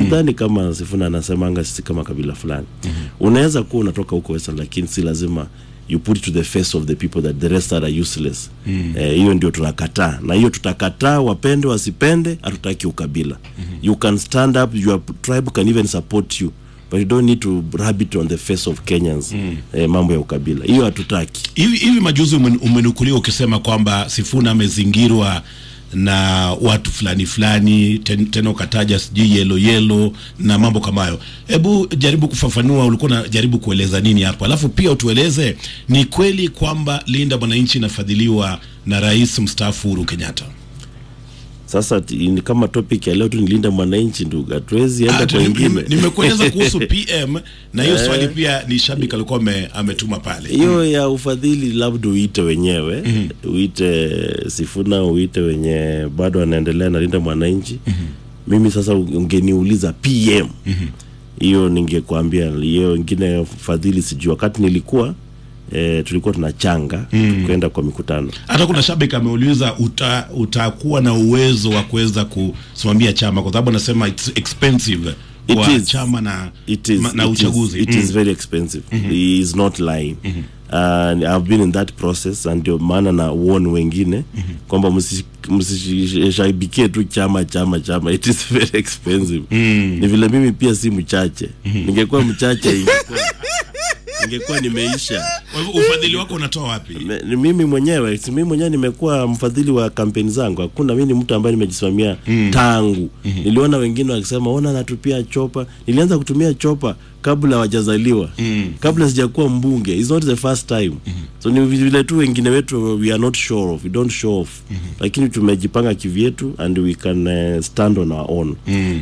sidhani kama Sifuna anasemanga sisi kama kabila fulani unaweza kuwa unatoka huko Western lakini si lazima you put it to the face of the people that the rest are useless Eh, hiyo ndio tunakataa na hiyo tutakataa wapende wasipende hatutaki ukabila you can stand up your tribe can even support you but you don't need to rub it on the face of Kenyans eh, mambo ya ukabila hiyo hatutaki hivi hivi majuzi umen- umenukuliwa ukisema kwamba Sifuna amezingirwa na watu fulani fulani, ten- tena ukataja sijui yelo yelo na mambo kama hayo. Hebu jaribu kufafanua, ulikuwa unajaribu kueleza nini hapo, alafu pia utueleze ni kweli kwamba Linda Mwananchi inafadhiliwa na rais mstaafu Uhuru Kenyatta? sasa ti- ni kama topic ya leo tu nilinda mwananchi ndugu hatuwezi enda Ah, kwa nime- wengine nime- Nimekueleza kuhusu PM na hiyo swali pia ni shabiki alikuwa ame- ametuma pale. hiyo ya ufadhili labda uite wenyewe uite Sifuna uite wenye bado anaendelea na linda mwananchi mimi sasa ungeniuliza PM hiyo ningekwambia hiyo ingine fadhili sijui wakati nilikuwa eh, tulikuwa tunachanga kwenda kwa mikutano hata kuna shabiki ameuliza uta, utakuwa na uwezo wa kuweza kusimamia chama kwa sababu anasema it's expensive It kwa is. chama na, it is, ma- na it uchaguzi is, it is very expensive he is not lying and I've been in that process and ndio maana na warn wengine kwamba msi- msishabikie tu chama chama chama it is very expensive ni vile mimi pia si mchache ningekuwa mchache ingekuwa ningekuwa nimeisha Kwa hivyo ufadhili wako unatoa wapi Me- ni mimi mwenyewe si mimi mwenyewe nimekuwa mfadhili wa kampeni zangu hakuna mimi ni mtu ambaye nimejisimamia tangu niliona wengine wakisema ona natupia chopa nilianza kutumia chopa kabla hawajazaliwa kabla sijakuwa mbunge It's not the first time so ni vile tu wengine wetu we are not sure of we don't show off lakini tumejipanga kivyetu and we can uh, stand on our own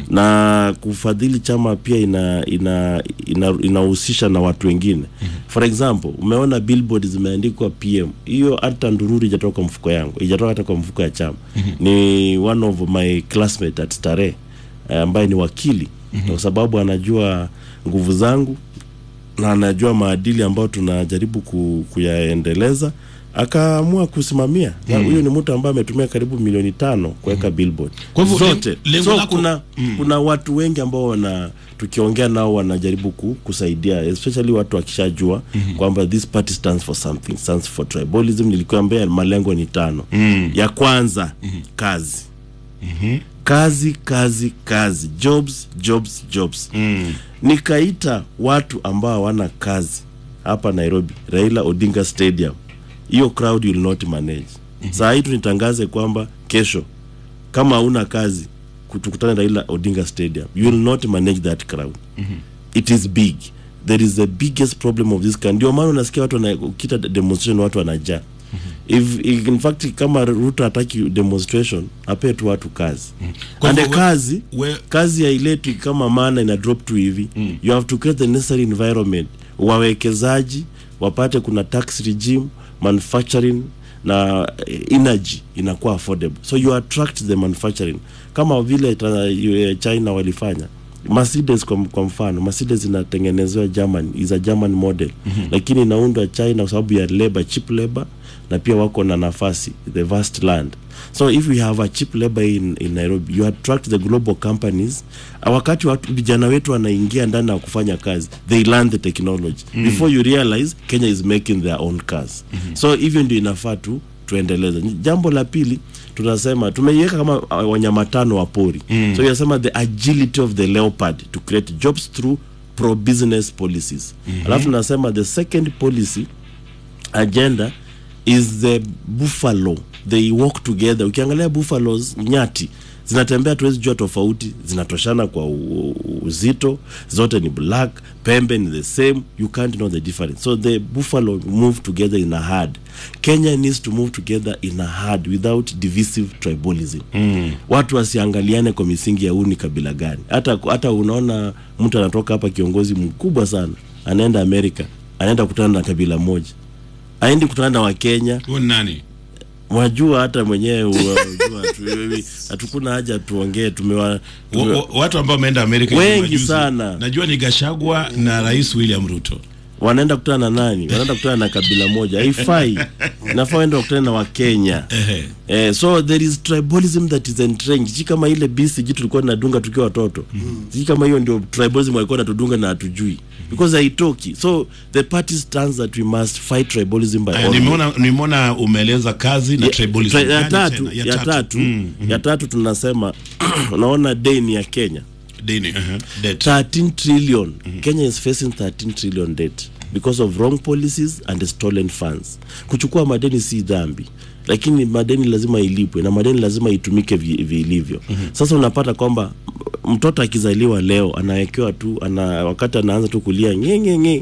na kufadhili chama pia ina ina ina- inahusisha na watu wengine for example umeona billboard zimeandikwa PM hiyo hata ndururu ijatoka mfuko yangu ijatoka hata kwa mfuko ya chama ni one of my classmate at Starehe eh, ambaye ni wakili kwa sababu anajua nguvu zangu na anajua maadili ambayo tunajaribu ku, kuyaendeleza akaamua kusimamia na huyo ni mtu ambaye ametumia karibu milioni tano kuweka billboard Kwa hivyo zote lengo- lengo so lako- kuna, kuna watu wengi ambao wana tukiongea nao wanajaribu ku, kusaidia especially watu wakishajua kwamba this party stands for something stands for tribalism nilikuambia malengo ni tano ya kwanza kazi kazi kazi kazi jobs jobs jobs nikaita watu ambao hawana kazi hapa nairobi raila odinga stadium hiyo crowd will not manage saa hii tu nitangaze kwamba kesho kama hauna kazi ku- tukutane raila odinga stadium you will not manage that crowd it is big there is the biggest problem of this country ndio maana unasikia watu wana- ukita demonstration watu wanajaa if, if in fact kama ruto hataki demonstration apee tu watu kazi Kwa ande hivyo we- kazi we- kazi hailetwi kama maana ina drop tu hivi you have to create the necessary environment wawekezaji wapate kuna tax regime manufacturing na eh, energy inakuwa affordable so you attract the manufacturing kama vile ta- eh, china walifanya Mercedes kwa, kwa mfano Mercedes inatengenezewa Germany is a German model lakini inaundwa China kwa sababu ya labor cheap labor na pia wako na nafasi the vast land so if we have a cheap labor in, in Nairobi you attract the global companies Ah, wakati watu vijana wetu wanaingia ndani na kufanya kazi they learn the technology before you realize Kenya is making their own cars so hivyo ndio inafaa tu tuendeleze jambo la pili tunasema tumeiweka kama uh, wanyama tano wa pori so inasema the agility of the leopard to create jobs through pro business policies alafu tunasema the second policy agenda is the buffalo they walk together ukiangalia buffaloes nyati zinatembea tuwezi jua tofauti zinatoshana kwa u- u- uzito zote ni black pembe ni the same you can't know the difference so the buffalo move together in a herd kenya needs to move together in a herd without divisive tribalism mm. watu wasiangaliane kwa misingi ya huu ni kabila gani hata hata unaona mtu anatoka hapa kiongozi mkubwa sana anaenda amerika anaenda kutana na kabila moja aendi kutana na wakenya huyu ni nani wajua hata mwenyewe wajua tu hivi, hatukuna haja tuongee tumewa Wa- tume, wa- watu ambao wameenda Amerika hivi Wengi majuzi, sana. najua ni Gashagwa na Rais William Ruto wanaenda kutana na nani wanaenda kutana na kabila moja haifai inafaa waende wakutane na wakenya Ehe. Eh, so there is tribalism that is entrenched si kama ile BCG tulikuwa tunadunga tukiwa watoto si kama hiyo ndio tribalism walikuwa natudunga na hatujui because haitoki so the party stands that we must fight tribalism by Aya, all nimeona nimeona umeeleza kazi na Ya- tribalism. tra- ya Gani tatu tena? ya tatu Mm, ya tatu tunasema unaona deni ya Kenya dini ehe, debt. 13 trillion Kenya is facing 13 trillion debt because of wrong policies and stolen funds kuchukua madeni si dhambi lakini madeni lazima ilipwe na madeni lazima itumike vi- vilivyo sasa unapata kwamba m- mtoto akizaliwa leo anawekewa tu ana wakati anaanza tu kulia ngengenge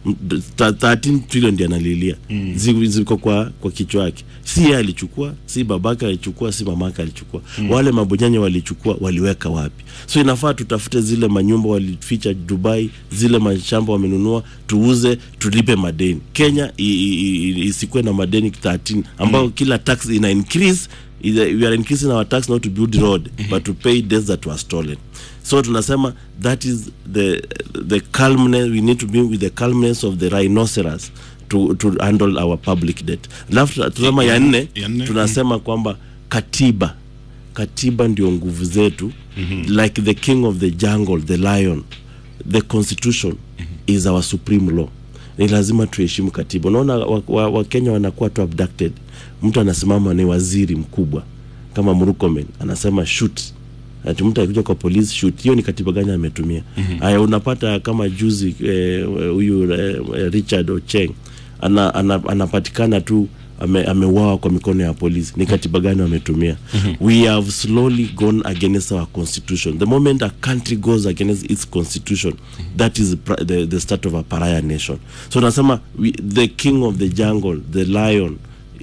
13 trillion ndiye analilia Zi- ziko kwa kwa kichwa yake si yeye alichukua si babake alichukua si mamake alichukua wale mabonyanya walichukua waliweka wapi so inafaa tutafute zile manyumba walificha dubai zile mashamba wamenunua tuuze tulipe madeni kenya i- i- i- isikuwe na madeni 13 ambao kila tax ina increase is- we are increasing our tax not to build road but to pay debts that were stolen so tunasema that is the the calmness we need to be with the calmness of the rhinoceros to, to handle our public debt alafu tunasema ya nne Ya nne, tunasema kwamba katiba katiba ndio nguvu zetu like the king of the jungle the lion the constitution is our supreme law ni lazima tuheshimu katiba unaona wakenya wa, wa Kenya wanakuwa tu abducted mtu anasimama ni waziri mkubwa kama Murkomen anasema shoot ati mtu akikuja kwa polisi shoot hiyo ni katiba gani ametumia haya unapata kama juzi eh, huyu eh, Richard Ocheng ana, ana, anapatikana tu ame, ameuawa kwa mikono ya polisi ni katiba gani wametumia we have slowly gone against our constitution the moment a country goes against its constitution that is pr- the, the start of a pariah nation so nasema we, the king of the jungle the lion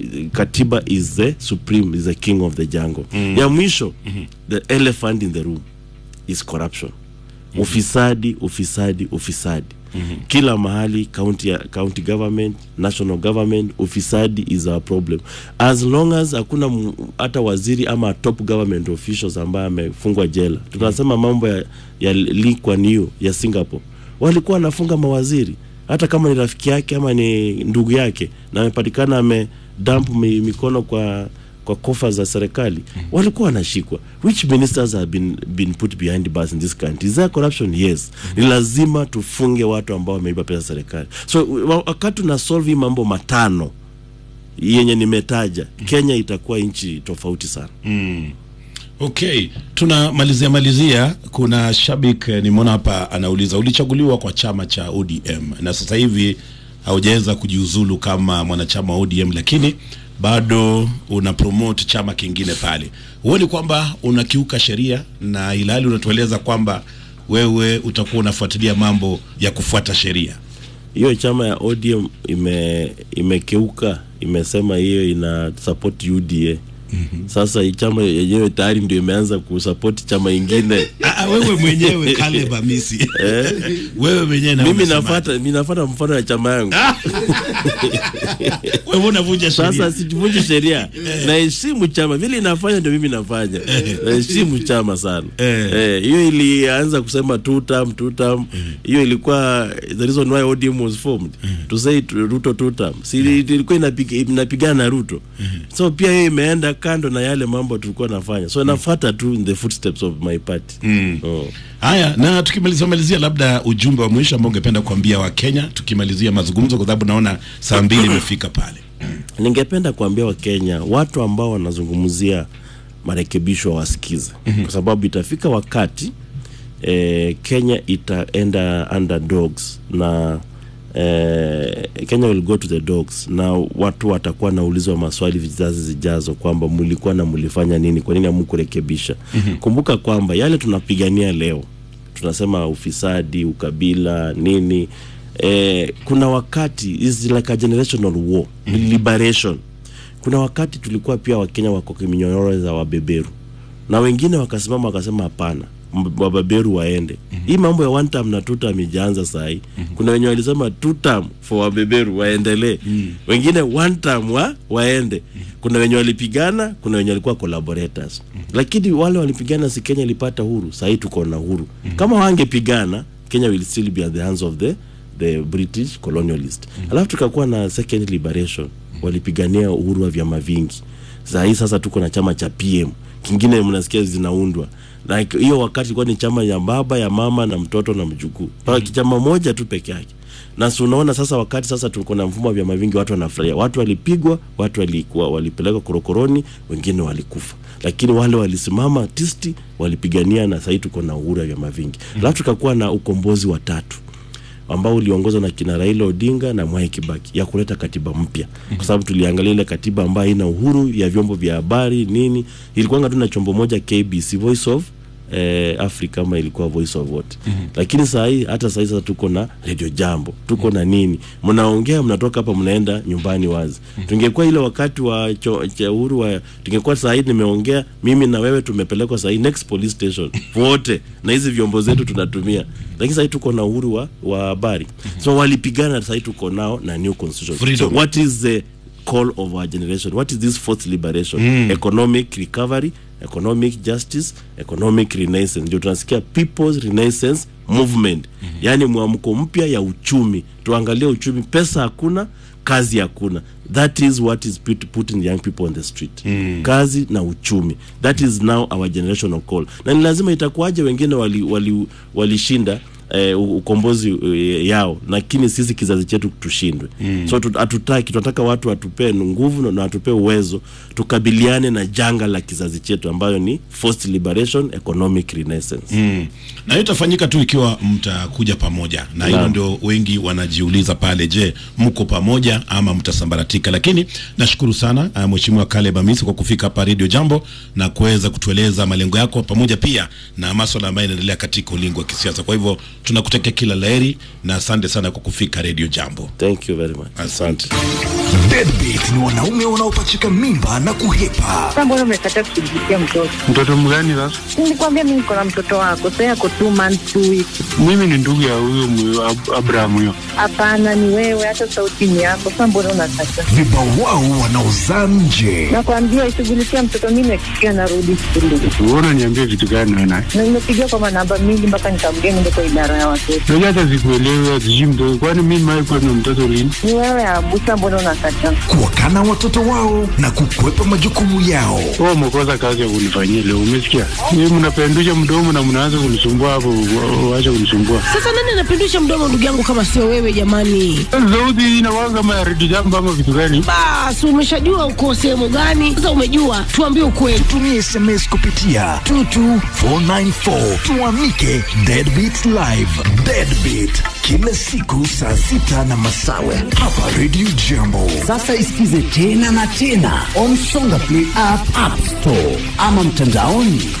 katiba is the supreme is the king of the jungle ya mwisho the elephant in the room is corruption ufisadi ufisadi ufisadi kila mahali county, ya- county government national government ufisadi is our problem as long as hakuna m- hata waziri ama top government officials ambaye amefungwa jela tunasema mambo ya, ya Lee Kuan Yew ya Singapore walikuwa wanafunga mawaziri hata kama ni rafiki yake ama ni ndugu yake na amepatikana amedamp mi, mikono kwa kwa kofa za serikali walikuwa wanashikwa which ministers have been, been put behind bars in this country is there corruption yes ni lazima tufunge watu ambao wameiba pesa za serikali so wa- wakati tuna solve hii mambo matano yenye nimetaja kenya itakuwa nchi tofauti sana Okay, tunamalizia malizia. Kuna shabik eh, nimeona hapa anauliza, ulichaguliwa kwa chama cha ODM na sasa hivi haujaweza kujiuzulu kama mwanachama wa ODM, lakini bado una promote chama kingine pale. Huoni kwamba unakiuka sheria, na ilhali unatueleza kwamba wewe utakuwa unafuatilia mambo ya kufuata sheria? hiyo chama ya ODM ime imekeuka imesema hiyo ina support UDA sasa hii chama yenyewe tayari ndio imeanza kusupport chama ingine Ah, wewe mwenyewe Caleb Amisi, wewe mwenyewe na mimi umesema- nafuata mimi nafuata mfano ya chama yangu wewe unavunja sheria. sasa sivunji sheria naheshimu chama vile inafanya ndio mimi nafanya naheshimu chama sana Eh. Eh, hiyo ilianza kusema two term two term hiyo ilikuwa the reason why ODM was formed to say to- Ruto two term si ilikuwa inapiga- inapigana na Ruto so pia hiyo imeenda kando na yale mambo tulikuwa nafanya so nafuata tu in the footsteps of my party oh. Haya, na tukimalizia malizia, labda ujumbe wa mwisho ambao ungependa kuambia Wakenya tukimalizia mazungumzo, kwa sababu naona saa mbili imefika pale. ningependa kuambia wakenya watu ambao wanazungumzia marekebisho wasikize kwa sababu itafika wakati eh, kenya itaenda underdogs na eh, kenya will go to the dogs na watu watakuwa naulizwa maswali vizazi zijazo kwamba mlikuwa na mlifanya nini kwa nini hamkurekebisha kumbuka kwamba yale tunapigania leo tunasema ufisadi ukabila nini eh, kuna wakati is like a generational war ni liberation kuna wakati tulikuwa pia wakenya wako kiminyororo za wabeberu na wengine wakasimama wakasema hapana m- wabeberu waende hii mambo ya one term na two term ijaanza sahii kuna wenye walisema two term for wabeberu waendelee wengine one term wa waende kuna wenye walipigana kuna wenye walikuwa collaborators lakini wale walipigana si kenya ilipata huru sahii tuko na huru kama wangepigana kenya will still be at the hands of the the british colonialist alafu tukakuwa na second liberation walipigania uhuru wa vyama vingi saa hii sasa tuko na chama cha pm kingine mnasikia zinaundwa like hiyo wakati ilikuwa ni chama ya baba ya mama na mtoto na mjukuu mm chama moja tu peke yake na si unaona sasa wakati sasa tuko na mfumo wa vyama vingi watu wanafurahia watu walipigwa watu walikuwa walipelekwa korokoroni wengine walikufa lakini wale walisimama tisti walipigania na sahii tuko na uhuru wa vyama vingi alafu tukakuwa na ukombozi wa tatu ambao uliongozwa na kina Raila Odinga na Mwai Kibaki ya kuleta katiba mpya mm-hmm. kwa sababu tuliangalia ile katiba ambayo ina uhuru ya vyombo vya habari nini, ilikuwa tu na chombo moja KBC, Voice of eh, Africa ama ilikuwa Voice of what mm-hmm. lakini saa hii hata saa hii sasa tuko na Radio Jambo tuko mm-hmm. na nini, mnaongea mnatoka hapa mnaenda nyumbani wazi mm-hmm. tungekuwa ile wakati wa cho, cha uhuru wa tungekuwa saa hii nimeongea mimi na wewe tumepelekwa saa hii next police station wote na hizi vyombo zetu tunatumia lakini sahii tuko na uhuru wa wa habari so walipigana sahii tuko nao na new constitution Freedom. so what is the call of our generation what is this fourth liberation economic recovery economic justice economic renaissance ndio tunasikia people's renaissance movement yaani mwamko mpya ya uchumi tuangalie uchumi pesa hakuna kazi hakuna that is what is put, putting young people on the street mm. kazi na uchumi that is now our generational call na ni lazima itakuwaje wengine walishinda wali, walishinda eh, u- ukombozi eh, yao lakini sisi kizazi chetu tushindwe mm. so tu- hatutaki tunataka watu watupee nguvu na- na watupee uwezo tukabiliane na janga la kizazi chetu ambayo ni forced liberation economic renaissance Mm. na hiyo itafanyika tu ikiwa mtakuja pamoja na hilo Naam. ndio wengi wanajiuliza pale je mko pamoja ama mtasambaratika lakini nashukuru sana uh, mheshimiwa Caleb Amisi kwa kufika hapa Radio Jambo na kuweza kutueleza malengo yako pamoja pia na maswala ambayo yanaendelea katika ulingo wa kisiasa kwa hivyo tunakutakia kila laheri na asante sana kwa kufika Radio Jambo thank you very much Asante. Deadbeat ni wanaume wanaopachika mimba na kuhepa. Sasa mbona umekataa kushughulikia mtoto? Mtoto mgani sasa? Nilikwambia mimi niko na mtoto wako, sasa yako two months two weeks. Mimi ni ndugu ya huyo mwe- Ab- Abraham huyo. Hapana, ni wewe, hata sauti ni yako. Sasa mbona unakataa? Vibawao wanaozaa nje. Nakwambia ishughulikia mtoto, mimi nakikia narudi shule Wewe unaniambia vitu gani wewe naye? na nimepigia kwa manamba mingi mpaka nikamgea niende kwa idara ya watoto. Unajua hata sikuelewi sijui mtoto. Kwani mimi mimi kwa na mtoto lini? Ni wewe Abusa, mbona unakataa? Kuwakana watoto wao na kukwepa majukumu yao. Wewe umekosa kazi ya kunifanyia leo, umesikia? Mimi mnapendusha mdomo na mnaanza kunisumbua hapo, wa- waache kunisumbua. Sasa nani anapindusha mdomo ndugu yangu kama sio wewe jamani? Sauti hii inakuwa kama ya redio jambo ama vitu gani? Basi umeshajua uko sehemu gani? Sasa umejua, tuambie ukweli. Tumie SMS kupitia 22494 tuamike Deadbeat Live. Deadbeat kila siku saa sita na masawe hapa Radio Jambo. Sasa isikize tena na tena on Songa Play app, app store ama mtandaoni